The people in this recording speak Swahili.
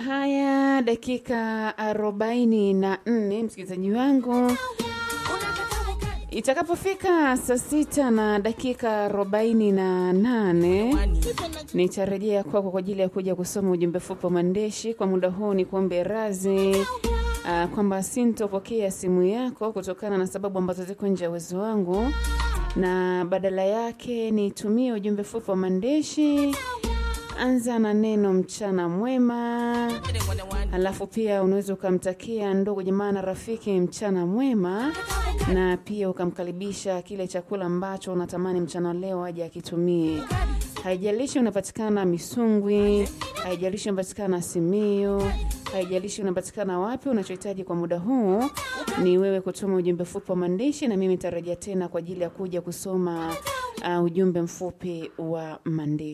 haya dakika arobaini na nne msikilizaji wangu itakapofika saa sita na dakika arobaini na nane nitarejea kwako kwa ajili ya kuja kusoma ujumbe fupi wa maandishi kwa muda huu ni kuombe razi uh, kwamba sintopokea simu yako kutokana na sababu ambazo ziko nje ya uwezo wangu na badala yake nitumie ujumbe fupi wa maandishi anza na neno mchana mwema halafu pia unaweza ukamtakia ndugu jamaa na rafiki mchana mwema na pia ukamkaribisha kile chakula ambacho unatamani mchana leo aje akitumie haijalishi unapatikana misungwi haijalishi unapatikana simio haijalishi unapatikana wapi unachohitaji kwa muda huu ni wewe kutuma ujumbe mfupi wa maandishi na mimi nitarejea tena kwa ajili ya kuja kusoma uh, ujumbe mfupi wa maandishi